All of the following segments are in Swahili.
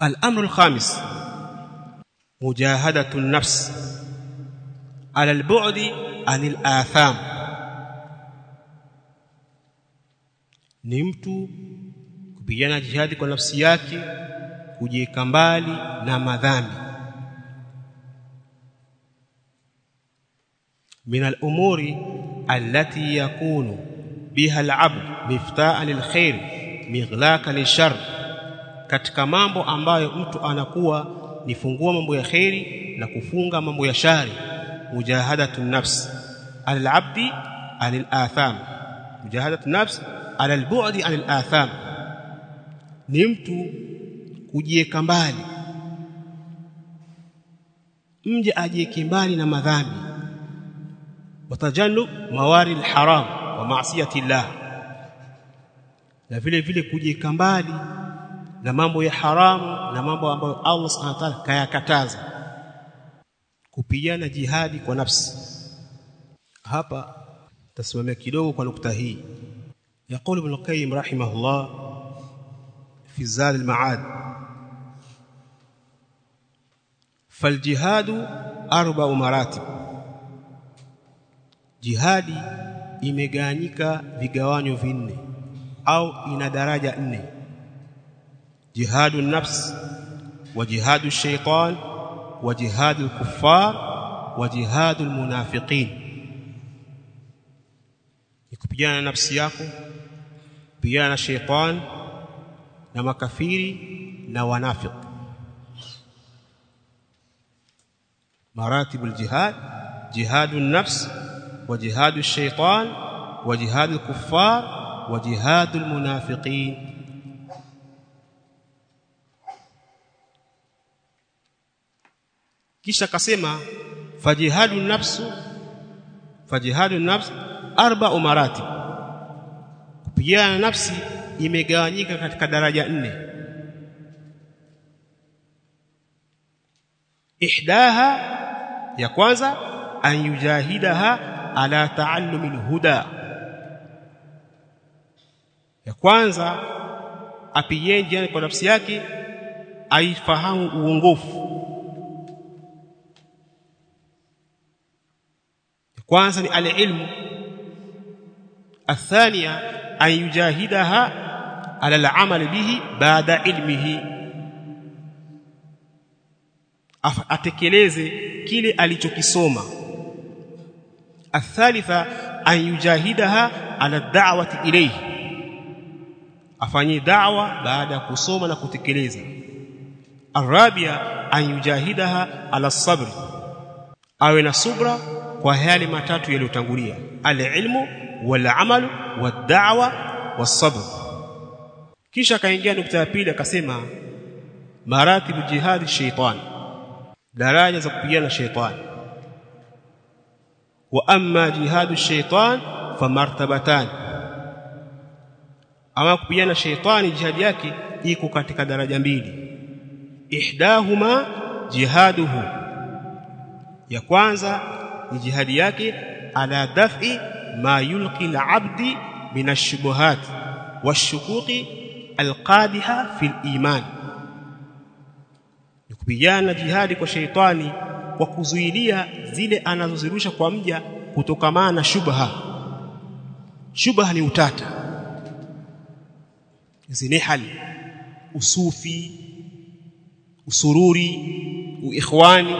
الامر الخامس مجاهده النفس على البعد عن الآثام ni mtu kupigana jihadi kwa nafsi yake kujiweka mbali na madhambi min al-umuri allati yakunu biha al-abd miftaa lil-khair mighlaqa lishar katika mambo ambayo mtu anakuwa ni fungua mambo ya khairi na kufunga mambo ya shari mujahadatu nafs al-abdi anil atham mujahadatu nafs ala al-bu'di anil atham ni mtu kujieka mbali mje ajieke mbali na madhambi watajannub mawari al-haram wa ma'siyati Allah na vile vile kujieka mbali na mambo ya haramu na mambo ambayo Allah Subhanahu wa ta'ala kayakataza kupigana jihadi kwa nafsi hapa tasimamia kidogo kwa nukta hii يقول ابن القيم رحمه الله في زاد المعاد فالجهاد اربع مراتب jihadi imegawanyika vigawanyo vinne au ina daraja nne jihadu nafs wa jihadu shaitan wa jihadu kuffar wa jihadu almunafiqin kupigana na nafsi yako kupigana na shaitan na makafiri na wanafiq مراتب الجهاد جهاد النفس وجهاد الشيطان وجهاد الكفار وجهاد المنافقين kisha akasema fajihadu nafsu fajihadu nafs arba maratib kupigana nafsi imegawanyika katika daraja nne ihdaha ya kwanza an yujahidaha ala taallumi alhuda ya kwanza apigane kwa nafsi yake aifahamu uongofu kwanza ni alilmu الثانيه ان يجاهدها على العمل به بعد علمه atekeleze kile alichokisoma الثالثه ان يجاهدها على الدعوه اليه afanye da'wa baada ya kusoma na kutekeleza الرابعه ان يجاهدها على الصبر awe na subra kwa yale matatu yaliyotangulia alilmu walamalu wad'wa wasabr kisha akaingia nukta ya pili akasema maratibu jihadi shaitan daraja za kupigana shaitan wa amma jihadu shaitan famartabatan ama kupigana shaitani jihadi yake iko katika daraja mbili ihdahuma jihaduhu ya kwanza ni jihadi yake ala daf'i ma yulqi al-'abdi min ash-shubuhat wash-shukuki al-qadiha fi al-iman ni kupigana jihadi kwa sheitani kwa kuzuilia zile anazozirusha kwa mja kutokamana na shubha shubha ni utata zinihali usufi usururi uikhwani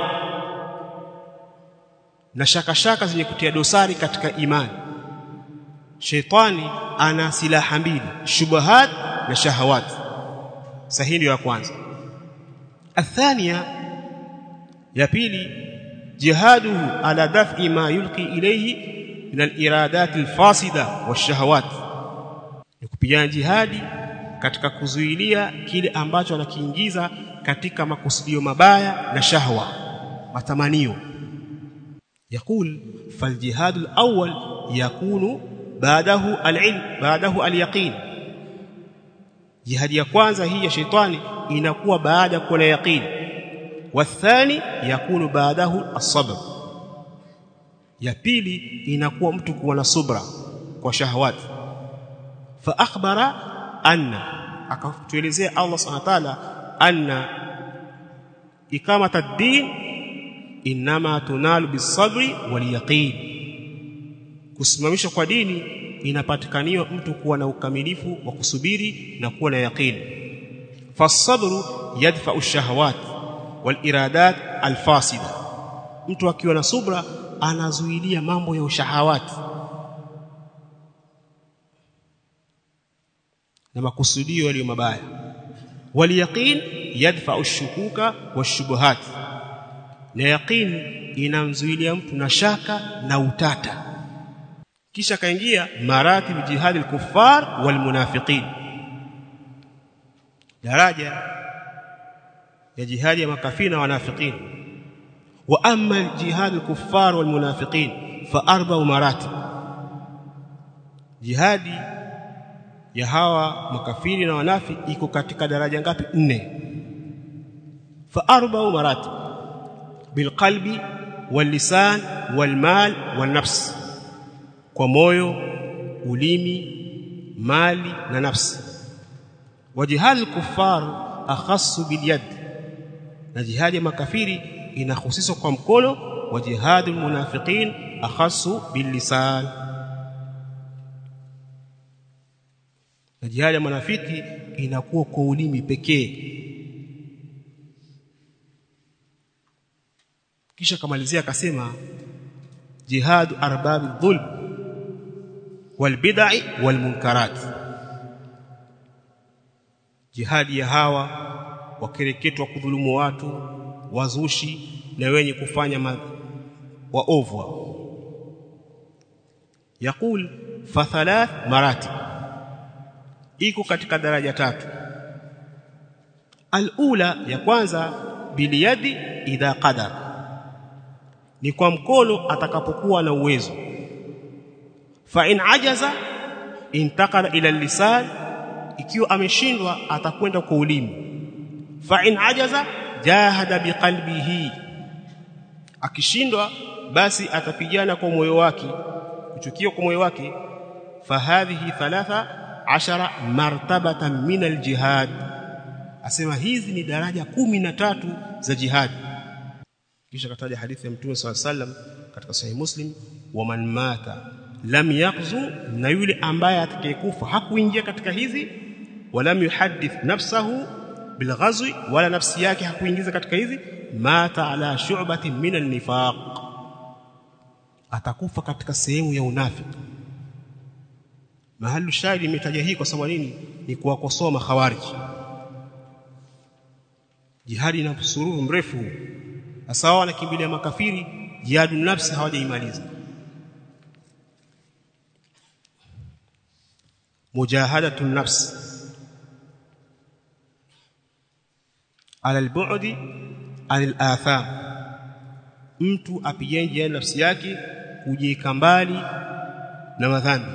na shaka shaka zenye kutia dosari katika imani sheitani ana silaha mbili shubahat na shahawat sahihi ya kwanza athania ya pili jihaduhu ala daf'i ma yulqi ilayhi min al-iradat al-fasida wash-shahawat ni kupigana jihadi katika kuzuilia kile ambacho anakiingiza katika makusudio mabaya na shahwa matamanio يقول فالجهاد الأول يكون بعده العلم بعده اليقين جهاد ya kwanza hii ya shetani inakuwa baada ya kuwa na yaqeen والثاني يكون بعده الصبر ya pili inakuwa mtu kuwa na subra kwa shahawat fa akhbara anna akatuelezea Allah subhanahu wa ta'ala anna ikamata ad-din inma tunalu bis-sabri wal-yaqin kusimamishwa kwa dini inapatikaniwa mtu kuwa na ukamilifu wa kusubiri na kuwa na yaqini fasabru yadfa'u ash-shahawat wal-iradat al-fasida mtu akiwa na subra anazuilia mambo ya ushahawati na makusudio yaliyo mabaya waliyaqin yadfa'u ash-shukuka wash-shubuhat na yaqin inamzuilia mtu na shaka na utata kisha kaingia maratib jihad al-kuffar wal-munafiqin daraja ya jihadi ya makafiri na wanafiqin wa amma jihad al-kuffar wal-munafiqin fa arba'u maratib jihadi ya hawa makafiri na wanafi iko katika daraja ngapi nne fa arba'u maratib bilqalbi wallisan walmal walnafs kwa moyo ulimi mali na nafsi wa jihad al-kuffar akhassu bilyad na jihadi ya makafiri inahusishwa kwa mkono wa jihad al-munafiqin akhassu billisan na jihadi ya manafiki inakuwa kwa ulimi pekee kisha kamalizia akasema jihadu arbabi dhulm walbid'i walmunkarat jihadi ya hawa wakereketwa kudhulumu watu wazushi na wenye kufanya waovu yakul fa thalath maratib iko katika daraja tatu alula ya kwanza biliyadi idha qadar ni kwa mkono atakapokuwa na uwezo fa in ajaza intakala ila lisan ikiwa ameshindwa atakwenda kwa ulimi fa in ajaza jahada biqalbihi akishindwa basi atapigana kwa moyo wake kuchukia kwa moyo wake fahadhihi thalatha ashara martabatan min aljihad asema hizi ni daraja kumi na tatu za jihadi kisha kataja hadithi ya mtume swalla sallam katika sahih muslim wa man mata lam yaqzu na yule ambaye atakayekufa hakuingia katika hizi walam yuhaddith nafsahu bilghazwi wala nafsi yake hakuingiza katika hizi mata ala shu'bati min an-nifaq atakufa katika sehemu ya unafiki mahali shahidi imetaja hii kwa sababu nini ni kuwakosoa makhawariji jihadi na sururu mrefu sasa wanakimbilia makafiri jihadu nafsi hawajaimaliza mujahadatu nafs ala albu'di anil atham mtu apigane jihadi nafsi yake kujieka mbali na madhambi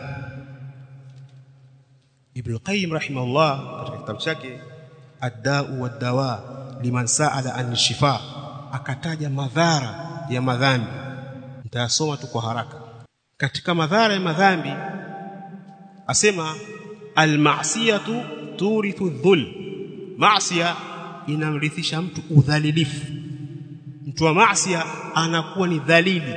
Ibn Qayyim rahimahullah katika kitabu chake Ad-Da'u wad-Dawa liman sa'ala an shifa akataja madhara ya madhambi nitayasoma tu kwa haraka katika madhara ya madhambi asema al-ma'siyatu turithu dhul ma'siya inamrithisha mtu udhalilifu mtu wa ma'siya anakuwa ni dhalili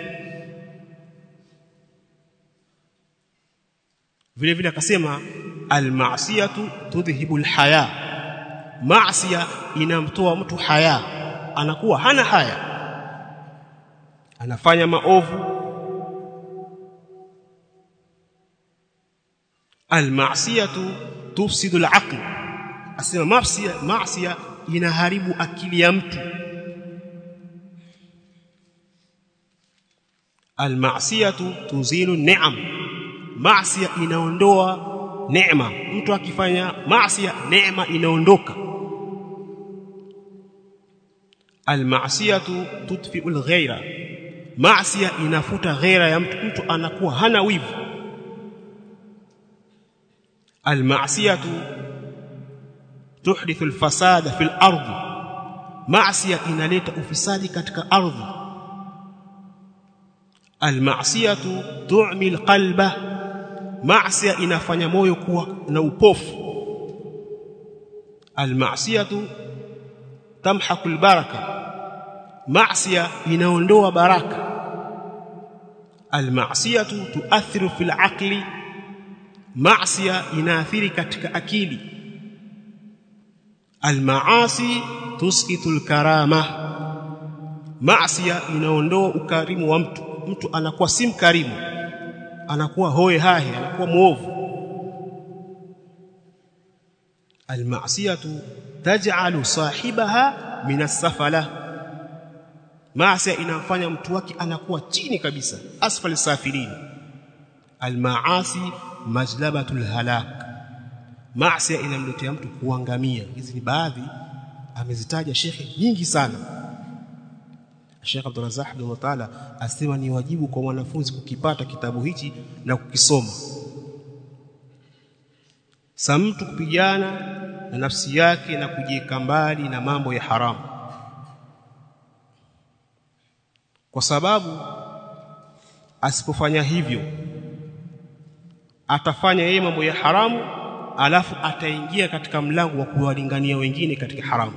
vile vile akasema almasiyatu tudhhibu alhaya maasiya inamtoa mtu haya anakuwa hana haya anafanya maovu almasiyatu tufsidu alaql asema maasiya maasiya inaharibu akili ya mtu almasiyatu tuzilu ni'am maasiya inaondoa neema mtu akifanya maasiya neema inaondoka almasiyatu tudfi'u alghayra maasiya inafuta ghaira ya mtu mtu anakuwa hana wivu almasiyatu tuhdithu alfasada fil ardi maasiya inaleta ufisadi katika ardhi almasiyatu tu'mi alqalba maasiya inafanya moyo kuwa na upofu almasiyatu tamhaku albaraka maasiya inaondoa baraka almasiyatu tuathiru fil aqli maasiya inaathiri katika akili almaasi tusqitu alkarama maasiya inaondoa ukarimu wa mtu mtu anakuwa si mkarimu anakuwa hoe hahe anakuwa muovu almasiyatu taj'alu sahibaha min as-safala maasi inamfanya mtu wake anakuwa chini kabisa asfal safilin almaasi majlabatul halak maasi inamletea mtu kuangamia hizi ni baadhi amezitaja shekhe nyingi sana Sheikh Abdul Razzaq bin Taala asema ni wajibu kwa mwanafunzi kukipata kitabu hichi na kukisoma sa mtu kupigana na nafsi yake na kujieka mbali na mambo ya haramu kwa sababu asipofanya hivyo atafanya yeye mambo ya haramu alafu ataingia katika mlango wa kuwalingania wengine katika haramu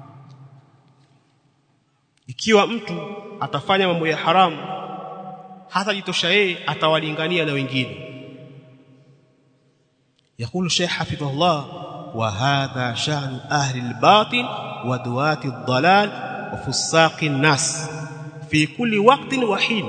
ikiwa mtu atafanya mambo ya haramu hata jitosha yeye atawalingania na wengine يقول الشيخ حفظه الله وهذا شأن أهل الباطل ودواة الضلال وفساق الناس في كل وقت وحين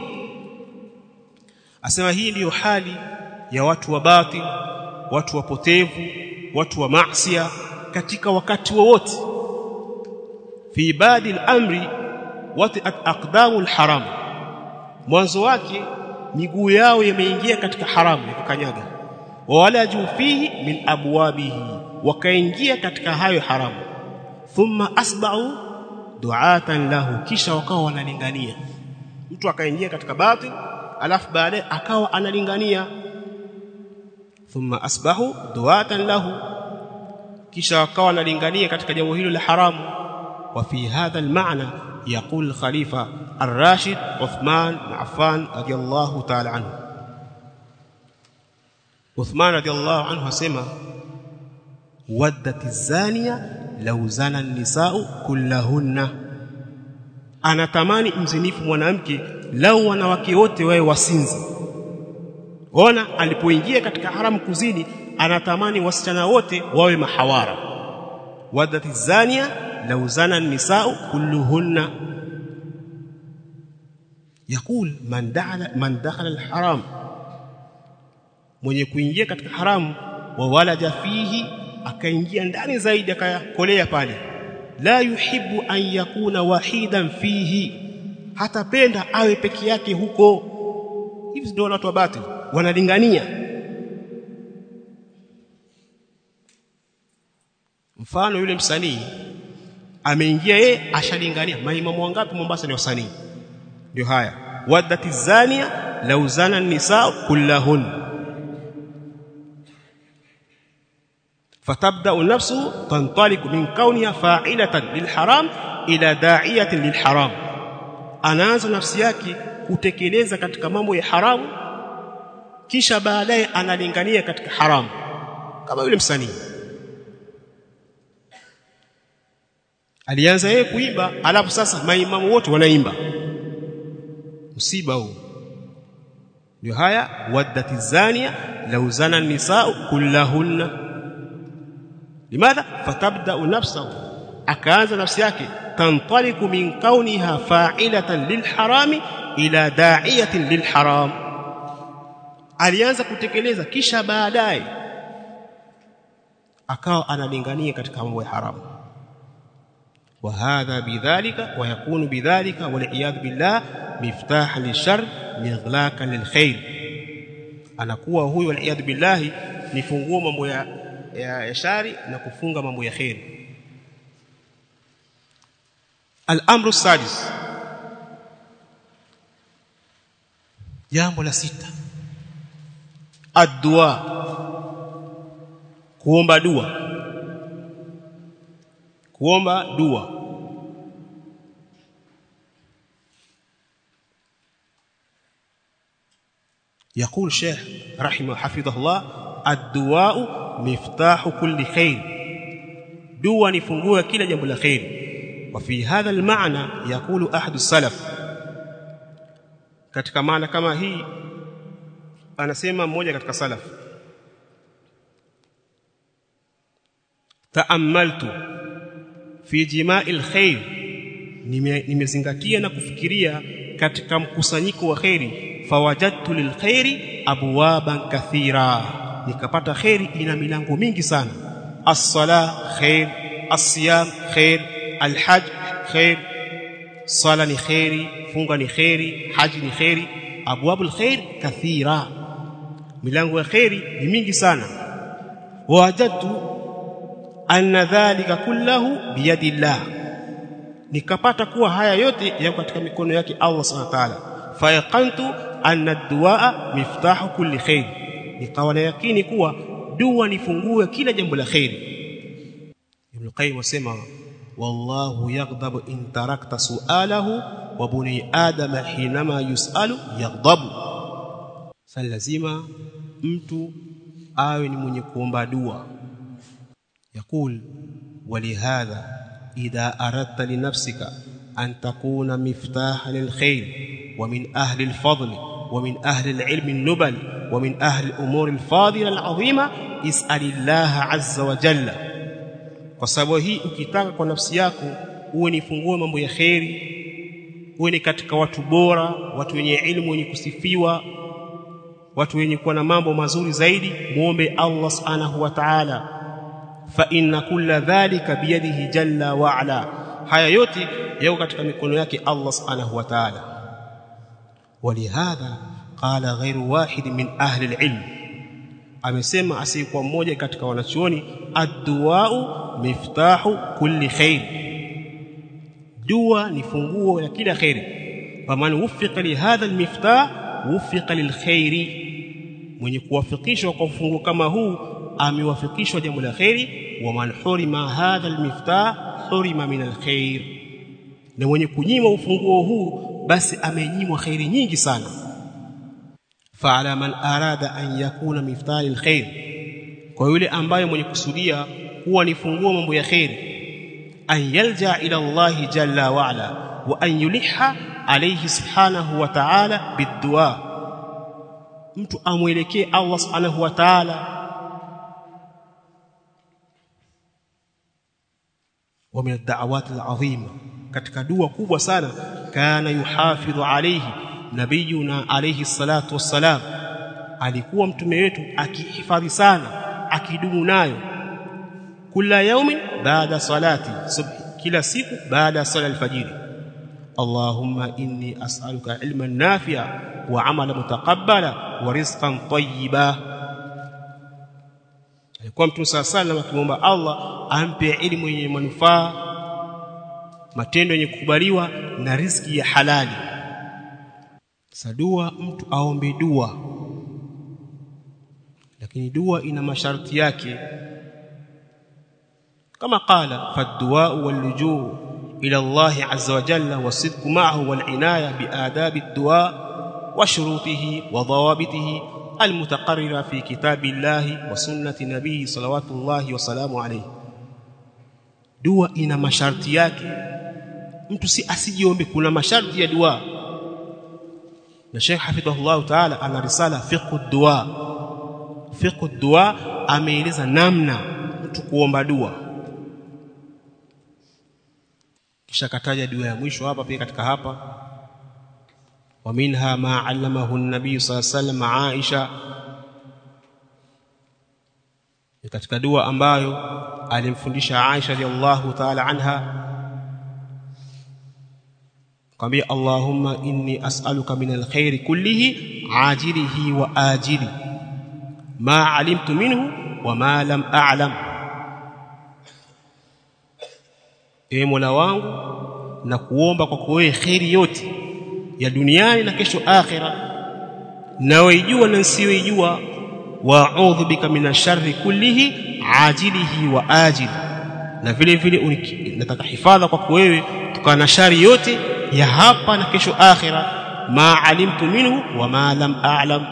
asema hii ndiyo hali ya watu wa batil watu wapotevu watu wa maasiya katika wakati wowote fi badi al-amri wati aqdamu al-haram mwanzo wake miguu yao yameingia katika haramu ya kukanyaga wala juu fihi min abwabihi wakaingia katika hayo haramu thumma asba'u du'atan lahu kisha wakawa wanalingania mtu akaingia katika batil alafu baadaye akawa analingania thumma asbahu du'atan lahu kisha wakawa wanalingania katika jambo hilo la haramu wa fi hadha al-ma'na يقول الخليفة الراشد عثمان بن عفان رضي الله تعالى عنه عثمان رضي الله عنه اسمع ودت الزانية لو زنى النساء كلهن anatamani mzinifu mwanamke lau wanawake wote wawe wasinzi ona alipoingia katika haramu kuzini anatamani wasichana wote wawe mahawara wadati zania lau zana nisau kulluhunna yakul man dakhala man dakhala alharam mwenye kuingia katika haramu wa walaja fihi akaingia ndani zaidi akakolea pale la yuhibbu an yakuna wahidan fihi hatapenda awe peke yake huko hivi ndio watu wa batil wanalingania mfano yule msanii ameingia yeye ashalingania maimamu wangapi Mombasa ni wasanii ndio haya wadati zania law zana nisa kullahun fatabda nafsu tantaliq min kauniha fa'ilatan lilharam ila da'iyatin lilharam anaanza nafsi yake kutekeleza katika mambo ya haramu kisha baadaye analingania katika haramu kama yule msanii alianza yeye kuimba alafu sasa maimamu wote wanaimba msiba huu ndio haya waddati zania law zana nisaa kullahunna limadha fatabda nafsahu akaanza nafsi yake tantaliku min kauniha fa'ilatan lilharami ila da'iyatin lilharam alianza kutekeleza kisha baadaye akawa analingania katika mambo ya haramu وهذا بذلك ويكون بذلك والعياذ بالله مفتاحا للشر مغلاقا للخير anakuwa huyo waliyadhu billahi ni funguo mambo ya, ya, ya shari na kufunga mambo ya khairi al-amru sadis jambo la sita ad-dua kuomba dua kuomba dua يقول شيخ رحمه حفظه الله الدعاء مفتاح كل خير dua ni funguo ya kila jambo la khairi وفي هذا المعنى يقول أحد السلف katika maana kama hii anasema mmoja katika salaf taamaltu fi jima'il khair nimezingatia na kufikiria katika mkusanyiko wa khairi fawajadtu lilkhairi abwaban kathira nikapata khairi ina milango mingi sana as-sala khair as-siyam khair al-hajj khair sala ni khairi funga ni khairi haji ni khairi abwabul khair kathira milango ya khairi ni mingi sana wajadtu anna dhalika kullahu biyadillah nikapata kuwa haya yote yako katika mikono yake Allah subhanahu wa ta'ala fayaqantu anna ad-du'a miftahu kulli khair nikawa na yakini kuwa dua ni funguo ya kila jambo la khairi Ibn Qayyim wasema wallahu yaghdabu in tarakta su'alahu wa buni adama hinama yus'alu yaghdabu sasa lazima mtu awe ni mwenye kuomba dua يقول ولهذا إذا أردت لنفسك أن تكون مفتاحا للخير ومن أهل الفضل ومن أهل العلم النبل ومن أهل الأمور الفاضلة العظيمة اسأل الله عز وجل kwa sababu hii ukitaka kwa nafsi yako uwe ni fungue mambo ya kheri uwe ni katika watu bora watu wenye ilmu wenye kusifiwa watu wenye kuwa na mambo mazuri zaidi muombe Allah subhanahu wa ta'ala fa inna kulla dhalika biyadihi jalla wa ala haya yote yako katika mikono yake Allah subhanahu wa ta'ala ولهذا قال غير واحد من أهل العلم amesema asiyekuwa mmoja katika wanachuoni ad-du'a'u miftahu kulli khair dua ni funguo ya kila khairi faman wuffiqa li hadha al-miftah wuffiqa lil khairi mwenye kuwafikishwa kwa funguo kama huu amewafikishwa jambo la khairi wa man hurima hadha al-miftah hurima min al-khair na mwenye kunyimwa ufunguo huu basi amenyimwa khairi nyingi sana fa'ala man arada an yakuna miftah alkhair kwa yule ambaye mwenye kusudia kuwa ni funguo mambo ya khairi an yalja ila Allah jalla wa ala wa an yuliha alayhi subhanahu wa ta'ala bidua mtu amwelekee Allah subhanahu wa ta'ala wa min ad-da'awat al-'azima katika dua kubwa sana kana yuhafidhu alayhi nabiyuna alayhi salatu wassalam alikuwa mtume wetu akihifadhi sana akidumu nayo kila yaumin baada salati subhi kila siku baada sala alfajiri allahumma inni as'aluka ilman nafi'a wa 'amalan mutaqabbala wa rizqan tayyiba alikuwa mtume sala sallam akimwomba Allah ampe elimu yenye manufaa matendo yenye kukubaliwa na riziki ya halali sadua mtu aombe dua lakini dua ina masharti yake kama qala fadua walujuu ila Allah azza wa jalla wasidq ma'ahu walinaya biadabi ad-du'a wa shurutihi wa dawabitihi المتقررة في كتاب الله وسنة نبيه صلوات الله وسلامه عليه dua ina masharti yake mtu si asijiombe kuna masharti ya dua na Sheikh Hafidhahullah Ta'ala ana risala fiqh dua fiqh dua ameeleza namna mtu kuomba dua kisha kataja dua ya mwisho hapa pia katika hapa wa minha ma allamahu an-nabiy sallallahu alayhi wasallam Aisha katika dua ambayo alimfundisha Aisha radhiallahu ta'ala anha kwambia Allahumma inni as'aluka min alkhairi kullihi ajilihi wa ajili ma alimtu minhu wa ma lam a'lam Ee Mola wangu na kuomba kwa wewe khairi yote ya duniani na kesho akhira na waijua na nsiyoijua wa a'udhu bika min sharri kullihi ajilihi wa ajili na vile vile nataka hifadha kwa wewe tukana na shari yote ya hapa na kesho akhira ma alimtu minhu wa ma lam a'lam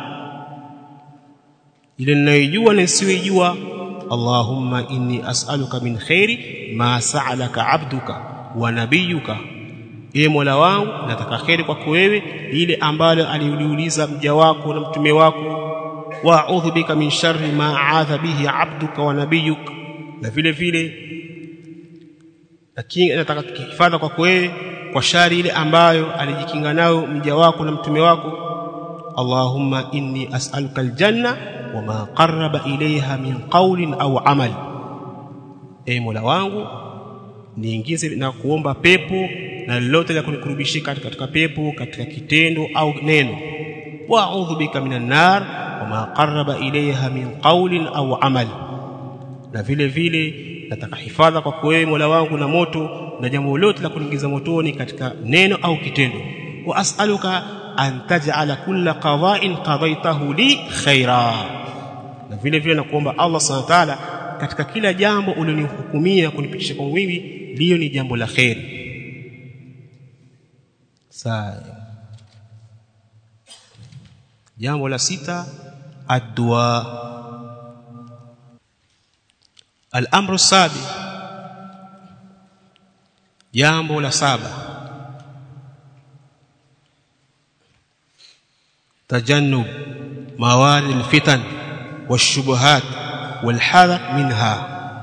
ile ninayojua na nisiyojua Allahumma inni as'aluka min khairi ma sa'alaka 'abduka wa nabiyuka ee Mola wangu nataka kheri kwako wewe ile ambalo aliuliuliza mja wako na mtume wako wa a'udhu bika min sharri ma a'adha bihi 'abduka wa nabiyuk na vile vile lakini nataka kuhifadha kwako wewe kwa shari ile ambayo alijikinga nayo mja wako na mtume wako Allahumma inni as'aluka aljanna wama qarraba ilayha min qawlin aw amal e Mola wangu niingize na kuomba pepo na lolote la kunikurubishika katika pepo katika kitendo au neno wa a'udhu bika minan nar wama qarraba ilayha min qawlin aw amal na vile vile nataka hifadha kwa wewe Mola wangu na moto na jambo lolote la kuingiza motoni katika neno au kitendo wa as'aluka an taj'ala kulla qada'in qadaytahu li khaira na vile vile nakuomba Allah subhanahu wa ta'ala katika kila jambo ulionihukumia kunipitisha kwa mimi liyo ni jambo la khairi sawa jambo la sita addu'a al-amru sabi jambo la saba tajannub mawari al-fitan والشبهات والحذر منها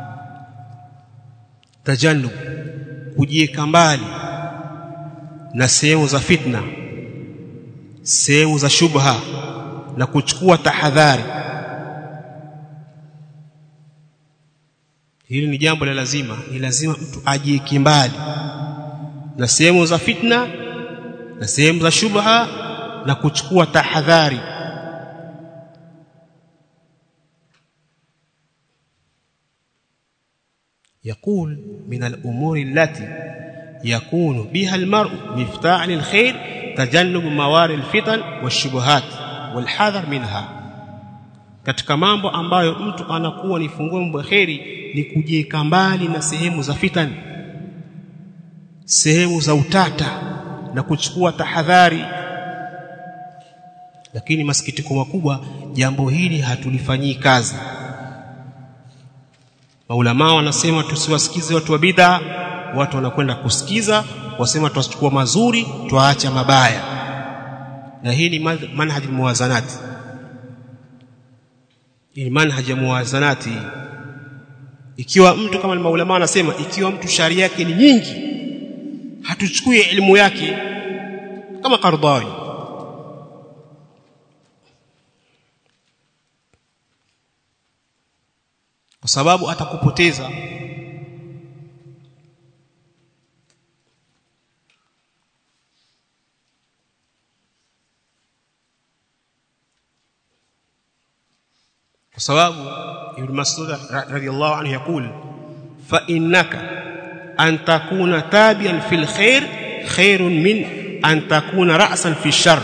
tajannub kujieka mbali na sehemu za fitna sehemu za shubha na kuchukua tahadhari hili ni jambo la lazima ni lazima mtu ajieke mbali na sehemu za fitna na sehemu za shubha na kuchukua tahadhari يقول من الأمور التي يكون بها المرء مفتاح للخير تجنب موارد الفتن والشبهات والحذر منها katika mambo ambayo mtu anakuwa ni funguo mambo kheri ni kujieka mbali na sehemu za fitani sehemu za utata na kuchukua tahadhari lakini masikitiko makubwa jambo hili hatulifanyii kazi maulama wanasema tusiwasikize watu wa bid'a watu wanakwenda kusikiza wasema tuwachukua mazuri tuacha mabaya na hii ni manhaji muwazanati hii ni manhaji ya muwazanati ikiwa mtu kama maulama wanasema ikiwa mtu sharia yake ni nyingi hatuchukui elimu yake kama Qardawi kwa sababu atakupoteza kwa sababu Ibn Mas'ud radhiyallahu anhu yakul fa innaka an takuna tabian fil khair khairun min an takuna ra'san fi shar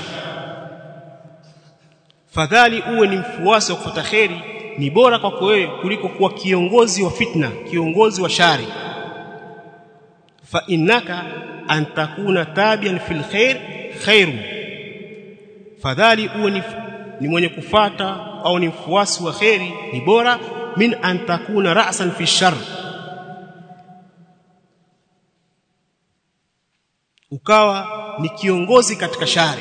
fadhali uwe ni mfuasi wa kufuata khairi ni bora kwako wewe kuliko kuwa kiongozi wa fitna kiongozi wa shari fa innaka an takuna tabian fil khair khairun fadhali uwe ni, ni mwenye kufata au ni mfuasi wa khairi ni bora min an takuna ra'san fi shar ukawa ni kiongozi katika shari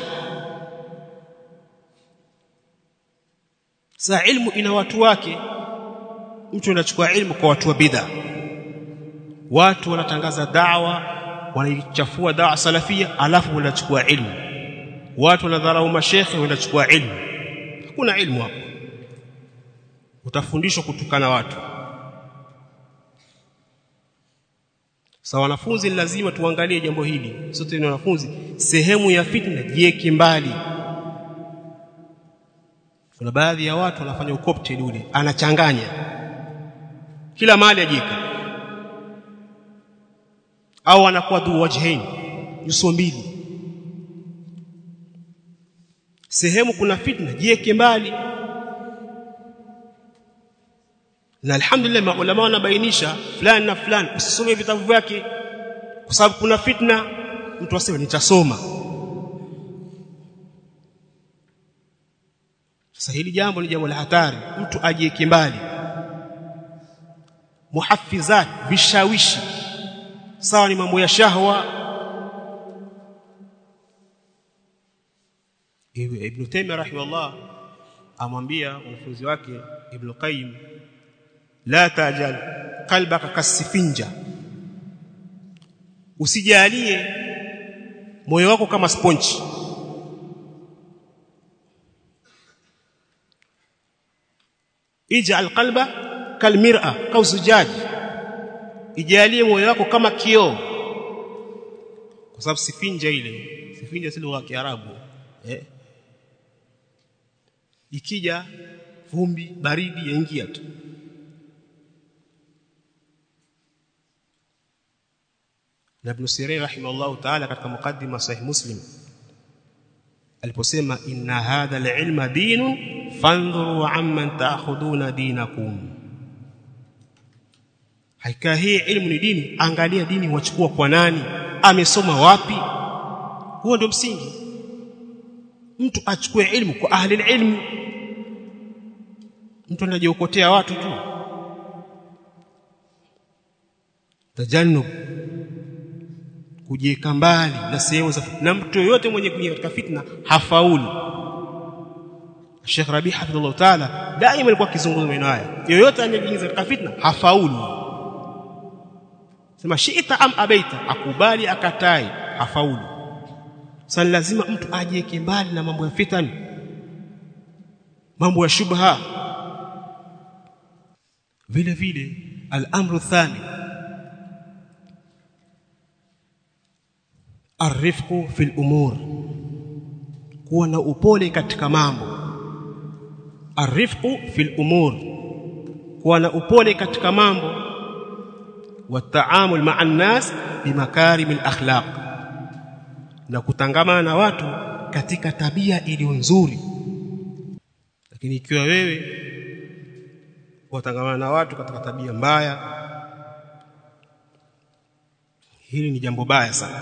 Saa ilmu ina watu wake. Mtu anachukua ilmu kwa watu wa bid'a. Watu wanatangaza dawa, wanaichafua dawa salafia, alafu wanachukua ilmu. Watu wanadharau mashekhe, wanachukua ilmu. Hakuna ilmu hapo. Utafundishwa kutukana watu. Sasa wanafunzi lazima tuangalie jambo hili. Sote ni wanafunzi, sehemu ya fitna jieke mbali kuna baadhi ya watu wanafanya ukopteli ule anachanganya kila mali ajika au anakuwa dhu wajhain nyuso mbili sehemu kuna fitna jieke mbali na alhamdulillah maulama wanabainisha fulani na fulani usisome vitabu vyake kwa sababu kuna fitna mtu aseme nitasoma Sasa hili jambo ni jambo la hatari, mtu ajieke mbali. Muhafizat, vishawishi, sawa ni mambo ya shahwa Ibn Taymiyyah rahimahullah amwambia mwanafunzi wake Ibn Qayyim la tajal qalbaka kasifinja usijalie moyo wako kama sponge ij'al qalba kalmir'a kausujaj ijalie moyo wako kama kioo kwa sababu sifinja ile sifinja si lugha ya Kiarabu eh ikija vumbi baridi yaingia tu na Ibn Sirin rahimahullah ta'ala katika mukaddima sahih Muslim aliposema inna hadha al-ilma dinun fandhuru amman ta'khuduna dinakum haika hii ilmu ni dini angalia dini wachukua kwa nani amesoma wapi huo ndio msingi mtu achukue ilmu kwa ahli ilmu mtu anajiokotea watu tu tajannub kujieka mbali na sehemu za na mtu yoyote mwenye kuingia katika fitna hafaulu Sheikh Rabi hafidhullah taala daima alikuwa akizungumza maneno haya yoyote anayejiingiza katika fitna hafaulu sema shiita am abaita akubali akatai hafaulu sasa lazima mtu ajieke mbali na mambo ya fitani mambo ya shubha vile vile al-amru thani arifqu fil umur kuwa na upole katika mambo arifqu fil umur kuwa na upole katika mambo wataamul ma'an nas bimakarimil akhlaq na kutangamana na watu katika tabia iliyo nzuri lakini ikiwa wewe watangamana na watu katika tabia mbaya hili ni jambo baya sana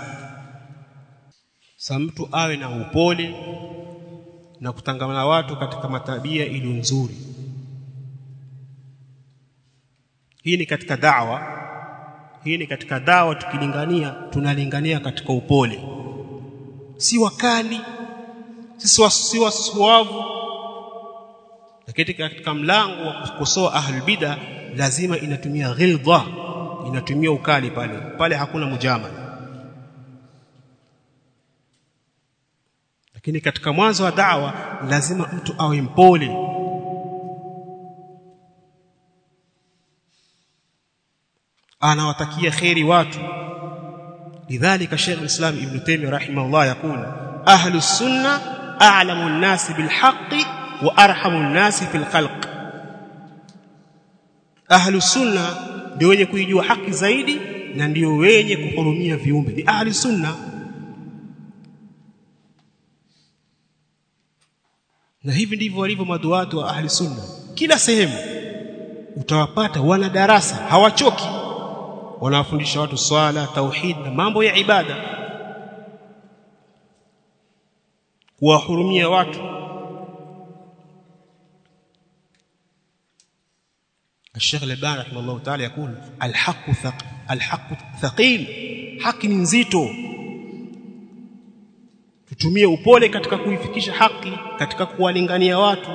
sa mtu awe na upole na kutangamana na watu katika matabia iliyo nzuri hii ni katika dawa hii ni katika dawa tukilingania tunalingania katika upole si wakali si wasuavu lakini katika mlango wa kukosoa ahlul bid'a lazima inatumia ghildha inatumia ukali pale pale hakuna mujamala lakini katika mwanzo wa da'wa lazima mtu awe mpole anawatakia kheri watu lidhalika Sheikh al-Islam Ibn Taymiyyah rahimahullah yakul ahlu sunna a'lamu an-nas bil haqqi wa arhamu an-nas fil khalq ahlu sunna ndio wenye kuijua haki zaidi na ndio wenye kuhurumia viumbe ni ahli sunna na hivi ndivyo walivyo maduatu wa ahli sunna kila sehemu utawapata wana darasa hawachoki wanawafundisha watu swala tauhid na mambo ya ibada kuwahurumia watu الشيخ الألباني رحمه الله تعالى يقول الحق ثق الحق ثقيل haki ni nzito tutumie upole katika kuifikisha haki katika kuwalingania watu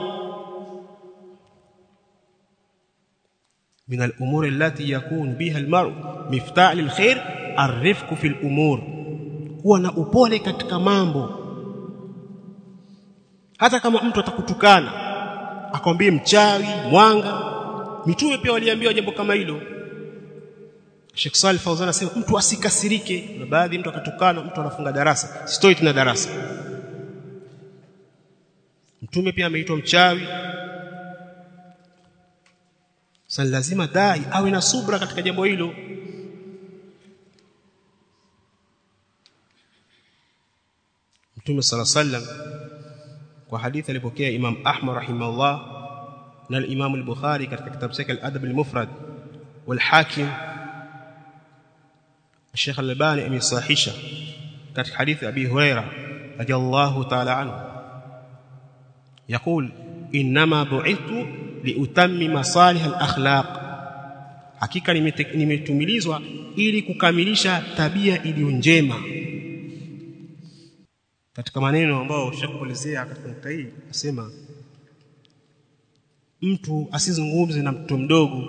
من الأمور التي يكون بها المرء مفتاح للخير الرفق في الأمور kuwa na upole katika mambo hata kama mtu atakutukana akwambie mchawi mwanga mitume pia waliambiwa jambo kama hilo Sheikh Salih Fawzan anasema mtu asikasirike na baadhi mtu akatukana mtu anafunga darasa sitoi tena darasa mtume pia ameitwa mchawi sasa lazima dai awe na subra katika jambo hilo Mtume sala sallam kwa hadithi alipokea Imam Ahmad rahimahullah na al-Imam al-Bukhari katika kitabu chake al-Adab al-Mufrad wal-Hakim Sheikh Al-Albani amesahihisha katika hadithi Abi Huraira radiyallahu ta'ala anhu يقول انما بعثت لاتمم صالح الاخلاق hakika nimetumilizwa ili kukamilisha tabia iliyo njema katika maneno ambayo ushakuelezea katika nukta hii nasema mtu asizungumze na mtoto mdogo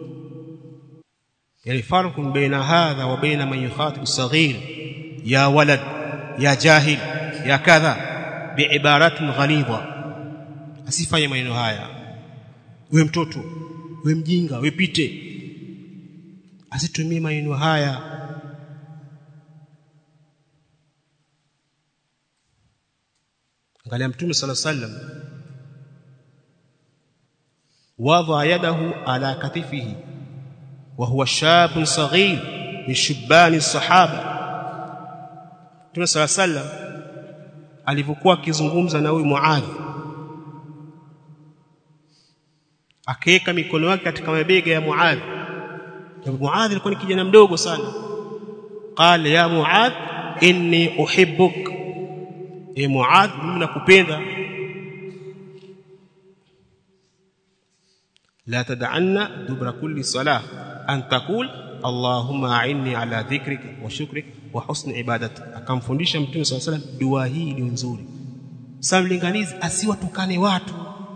yani farqun baina hadha wa baina man yukhatib saghir ya walad ya jahil ya kadha biibaratin ghalidha asifanye maneno haya we mtoto we mjinga we pite asitumie maneno haya angalia mtume sala sallam وضع يده على كتفه وهو شاب صغير من شبان الصحابه Mtume صلى الله عليه وسلم alivyokuwa akizungumza na huyu Muadh akaweka mikono yake katika mabega ya Muadh na Muadh alikuwa ni kijana mdogo sana qala ya Muadh inni uhibbuk e Muadh mimi nakupenda لا تدعن دبر كل صلاة أن تقول اللهم أعني على ذكرك وشكرك وحسن عبادتك akamfundisha mtume صلى الله عليه وسلم dua hii iliyo nzuri sasa mlinganizi asiwatukane watu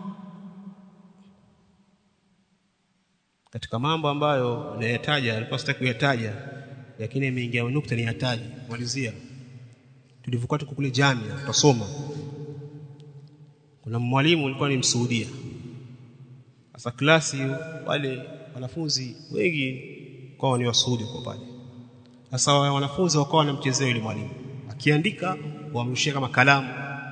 katika mambo ambayo nayataja alikuwa sitaki kuyataja lakini imeingia nukta niyataje malizia tulivyokuwa tuko kule jamia tutasoma kuna mwalimu alikuwa ni msuudia sasa klasi wale wanafunzi wengi kwa ni wasuudi kwa pale sasa wanafunzi wakawa wanamchezea yule mwalimu akiandika wamrushia kama kalamu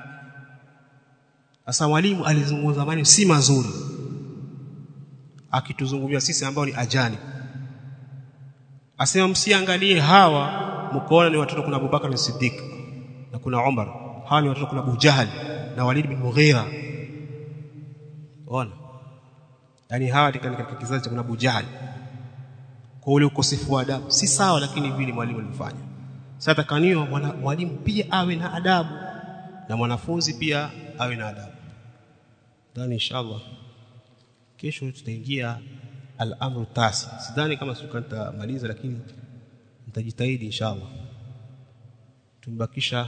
sasa mwalimu alizungumza maneno si mazuri akituzungumzia sisi ambao ni ajani asema msiangalie hawa mkoona ni watoto kuna Abubakar na Siddiq na kuna Umar hawa ni watoto kuna Abu Jahal na Walid bin Mughira ona yani hawa katika kizazi cha kuna Abu Jahal kwa ule ukosefu wa adabu si sawa lakini vile mwalimu alifanya sasa takaniwa mwalimu pia awe na adabu na mwanafunzi pia awe na adabu ndani inshallah kesho tutaingia al-amru tasi sidhani kama siku nitamaliza lakini nitajitahidi inshallah tumbakisha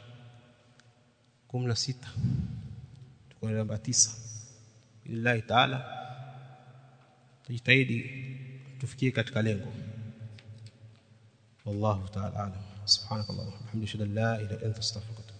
16 tuko namba 9 billahi taala tujitahidi tufikie katika lengo wallahu taala alam subhanakallahumma wa bihamdika la ilaha illa anta astaghfiruka